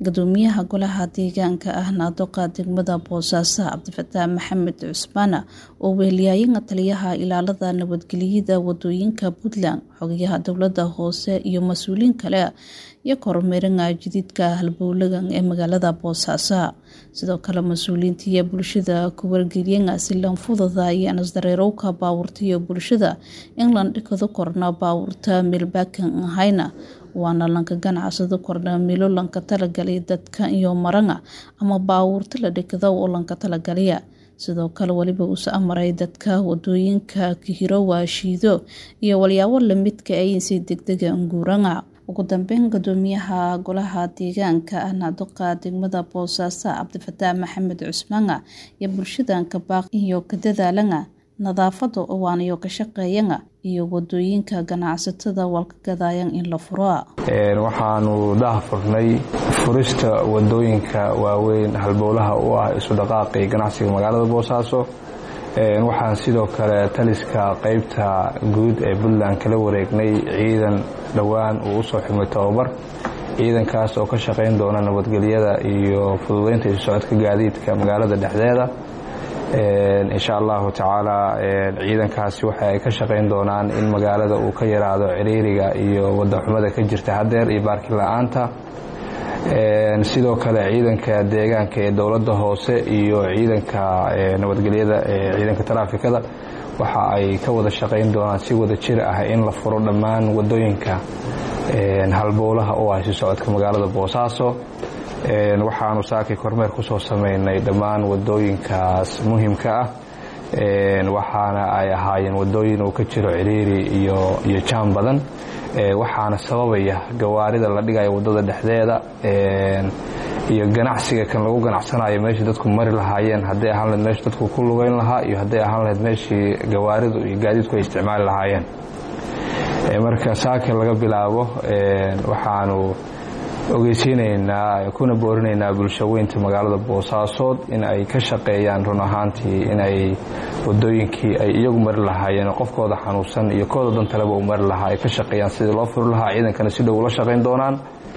gudoomiyaha golaha deegaanka ah naadoqa degmada boosaaso cabdifataax maxamed cusmaan oo weheliyayana taliyaha ilaalada nabadgelyada wadooyinka puntland xogayaha dowlada hoose iyo mas-uuliyiin kale iyo kormeerana jadiidka halbowlagan ee magaalada boosaaso sidoo kale mas-uuliyiinta iyo bulshada ku wargeliyana si lanfudada iyo nasdareerowka baawurta iyo bulshada in landhikado korna baawurta meelbaakan ahayna waana lanka ganacsado korna milo lanka talagalay dadka iyo maranga ama baawuurta la dhikada oo lanka talagalaya sidoo kale weliba uuse amaray dadka wadooyinka kahiro shiido iyo walyaabo lamidka ay si degdega nguuranga ugu dambeyn gudoomiyaha golaha deegaanka ah naadoqa degmada boosaaso cabdifataax maxamed cusmaana iyo bulshadanka baaq iyo ka dadaalana nadaafada waanayo ka shaqeeyana iyo wadooyinka ganacsatada walka gadaayan in la furo waxaanu daha furnay furista wadooyinka waaweyn halbowlaha u ah isu dhaqaaqii ganacsiga magaalada boosaaso waxaan sidoo kale taliska qeybta guud ee puntland kala wareegnay ciidan dhowaan uu usoo xumay tababar ciidankaas oo ka shaqayn doona nabadgelyada iyo fududeynta isu socodka gaadiidka magaalada dhexdeeda insha allahu tacaala ciidankaasi waxa ay ka shaqayn doonaan in magaalada uu ka yaraado ciriiriga iyo wadaxumada ka jirta hadeer iyo baarkin la-aanta sidoo kale ciidanka deegaanka ee dowladda hoose iyo ciidanka nabadgelyada ee ciidanka taraafikada waxa ay ka wada shaqayn doonaan si wada jir ah in la furo dhammaan wadooyinka halbowlaha u ah isu socodka magaalada boosaaso waxaanu saakay kormeer kusoo sameynay dhammaan wadooyinkaas muhimka ah waxaana ay ahaayeen wadooyin uu ka jiro ciriiri iyo jaam badan waxaana sababaya gawaarida la dhigayo wadada dhexdeeda iyo ganacsiga kan lagu ganacsanayo meeshii dadku mari lahaayeen hadday ahaan lahed meesha dadku ku lugeyn lahaa iyo hadday ahaan lahayd meeshii gawaaridu iyo gaadiidku ay isticmaali lahaayeen marka saaka laga bilaabo waxaanu ogeysiinaynaa kuna boorinaynaa bulshaweynta magaalada boosaasood in ay ka shaqeeyaan run ahaantii in ay wadooyinkii ay iyagu mari lahaayeen qofkooda xanuunsan iyo kooda dantaleba u mari lahaa ay ka shaqeeyaan sidii loo furi lahaa ciidankana si dhow ula shaqayn doonaan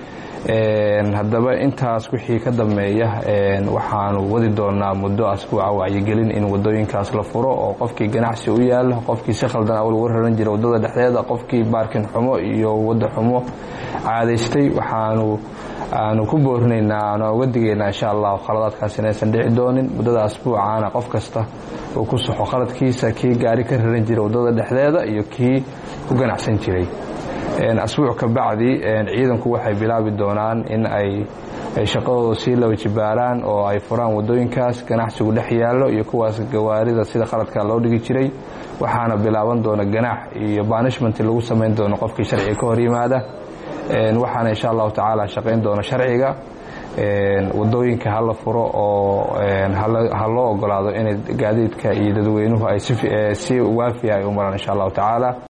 haddaba intaas wixii ka dambeeya waxaanu wadi doonaa muddo asbuuca wacyigelin in wadooyinkaas la furo oo qofkii ganacsi u yaalo qofkii si khaldan awal uga raran jira wadada dhexdeeda qofkii baarkin xumo iyo wada xumo caadaystay waxaanu aanu ku boorinaynaa aanu uga digaynaa insha allahu khaladaadkaas inaysan dhici doonin muddada asbuucaana qof kasta uu ku saxo khaladkiisa kii gaari ka raran jira wadada dhexdeeda iyo kii ku ganacsan jiray asbuuc ka bacdi ciidanku waxay bilaabi doonaan in ay shaqadooda sii laba jibaaraan oo ay furaan wadooyinkaas ganacsigu dhex yaallo iyo kuwaas gawaarida sida qaladka loo dhigi jiray waxaana bilaaban doona ganaax iyo banishment lagu samayn doono qofkii sharciga ka hor yimaada waxaana insha allahu tacaala shaqayn doona sharciga wadooyinka hala furo oo ha loo ogolaado inay gaadiidka iyo dadweynuhu ay si waafiya ay u maraan insha allahu tacaala